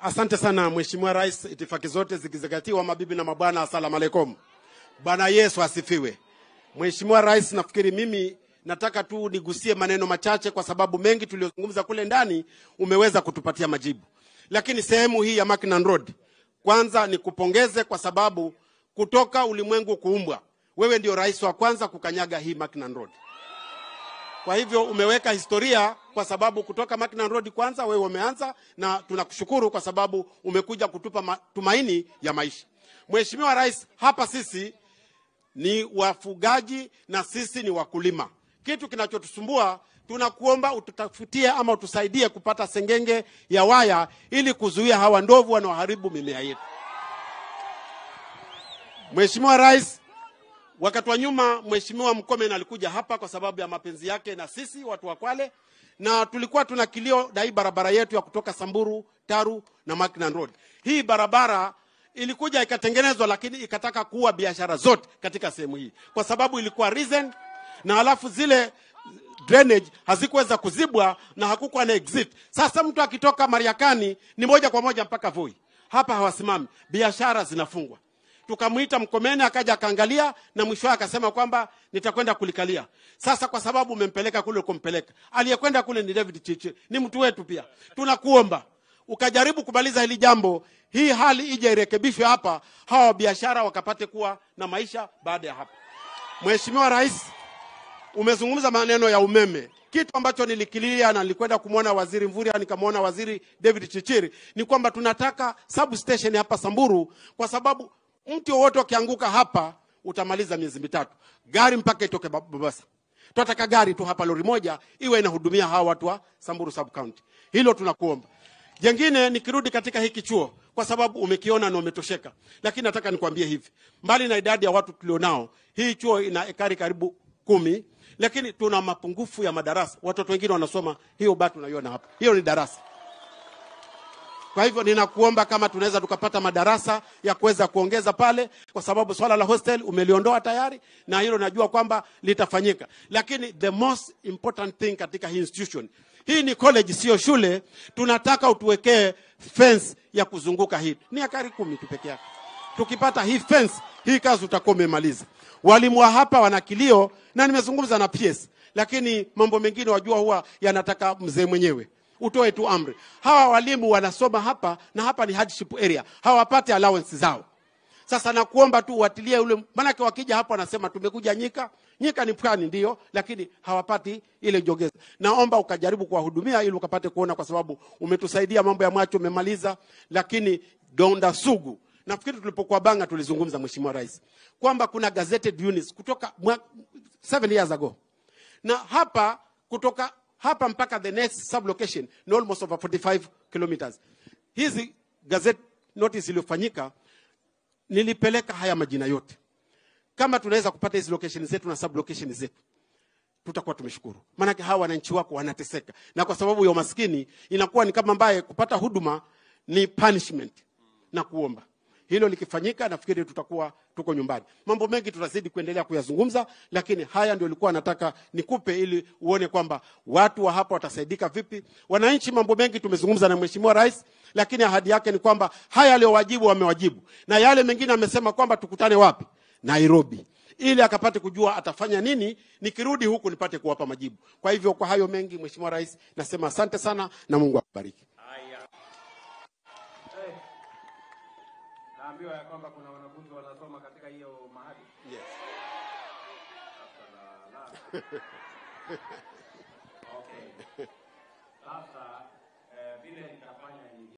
Asante sana Mheshimiwa Rais, itifaki zote zikizingatiwa, mabibi na mabwana, asalamu alaikum. Bwana Yesu asifiwe. Mheshimiwa Rais, nafikiri mimi nataka tu nigusie maneno machache, kwa sababu mengi tuliyozungumza kule ndani umeweza kutupatia majibu, lakini sehemu hii ya Mackinnon Road, kwanza nikupongeze kwa sababu kutoka ulimwengu kuumbwa, wewe ndio rais wa kwanza kukanyaga hii Mackinnon Road. Kwa hivyo umeweka historia kwa sababu kutoka Mackinnon Road kwanza wewe umeanza, na tunakushukuru kwa sababu umekuja kutupa matumaini ya maisha. Mheshimiwa Rais, hapa sisi ni wafugaji na sisi ni wakulima. Kitu kinachotusumbua tunakuomba ututafutie ama utusaidie kupata sengenge ya waya ili kuzuia hawa ndovu wanaoharibu mimea yetu. Mheshimiwa Rais, wakati wa nyuma Mheshimiwa Mkomen alikuja hapa kwa sababu ya mapenzi yake na sisi watu wa Kwale, na tulikuwa tuna kilio na hii barabara yetu ya kutoka Samburu, Taru na Mackinnon Road. Hii barabara ilikuja ikatengenezwa, lakini ikataka kuua biashara zote katika sehemu hii kwa sababu ilikuwa reason, na halafu zile drainage hazikuweza kuzibwa na hakukuwa na exit. Sasa mtu akitoka Mariakani ni moja kwa moja mpaka Voi, hapa hawasimami, biashara zinafungwa tukamwita Mkomeni akaja akaangalia, na mwisho akasema kwamba nitakwenda kulikalia. Sasa kwa sababu umempeleka kule kumpeleka, aliyekwenda kule ni David Chichi, ni mtu wetu pia. Tunakuomba ukajaribu kumaliza hili jambo, hii hali ije irekebishwe hapa, hawa biashara wakapate kuwa na maisha baada ya hapa. Mheshimiwa Rais, umezungumza maneno ya umeme kitu ambacho nilikilia na nilikwenda kumwona waziri Mvurya, nikamwona waziri David Chichiri, ni kwamba tunataka substation hapa Samburu, kwa sababu mti wowote ukianguka hapa utamaliza miezi mitatu, gari mpaka itoke Mombasa. Tunataka gari tu hapa, lori moja iwe inahudumia hawa watu wa Samburu sub county. Hilo tunakuomba. Jengine, nikirudi katika hiki chuo, kwa sababu umekiona na umetosheka, lakini nataka nikwambie hivi, mbali na idadi ya watu tulionao, hii chuo ina ekari karibu kumi, lakini tuna mapungufu ya madarasa. Watoto wengine wanasoma hiyo bado tunaiona hapa, hiyo ni darasa. Kwa hivyo ninakuomba kama tunaweza tukapata madarasa ya kuweza kuongeza pale, kwa sababu swala la hostel umeliondoa tayari, na hilo najua kwamba litafanyika. Lakini the most important thing katika hii institution hii ni college, sio shule. Tunataka utuwekee fence ya kuzunguka hii, ni akari kumi tu peke yake. Tukipata hii fence, hii kazi utakuwa umemaliza. Walimu wa hapa wana kilio, na nimezungumza na PS, lakini mambo mengine wajua huwa yanataka mzee mwenyewe utoe tu amri. Hawa walimu wanasoma hapa na hapa ni hardship area, hawapate allowance zao. Sasa nakuomba tu uatilie ule, maanake wakija hapa wanasema tumekuja Nyika. Nyika ni pwani ndio, lakini hawapati ile jogeza. Naomba ukajaribu kuwahudumia ili ukapate kuona, kwa sababu umetusaidia mambo ya macho umemaliza, lakini donda sugu nafikiri tulipokuwa Banga tulizungumza, Mheshimiwa Rais, kwamba kuna gazetted units kutoka mwa, seven years ago na hapa kutoka hapa mpaka the next sublocation ni almost over 45 kilometers. Hizi gazette notice iliyofanyika, nilipeleka haya majina yote. Kama tunaweza kupata hizi location zetu na sublocation zetu, tutakuwa tumeshukuru, maanake hawa wananchi wako wanateseka, na kwa sababu ya umaskini inakuwa ni kama ambaye kupata huduma ni punishment. Na kuomba hilo likifanyika, nafikiri tutakuwa tuko nyumbani. Mambo mengi tutazidi kuendelea kuyazungumza, lakini haya ndio nilikuwa nataka nikupe ili uone kwamba watu wa hapa watasaidika vipi. Wananchi, mambo mengi tumezungumza na Mheshimiwa Rais, lakini ahadi yake ni kwamba haya aliyowajibu wamewajibu, na yale mengine amesema kwamba tukutane wapi? Nairobi, ili akapate kujua atafanya nini, nikirudi huku nipate kuwapa majibu. Kwa hivyo, kwa hayo mengi, Mheshimiwa Rais, nasema asante sana na Mungu akubariki. Naambiwa ya kwamba kuna wanafunzi wanasoma katika hiyo mahali. Yes. Okay. Sasa eh, vile nitafanya ni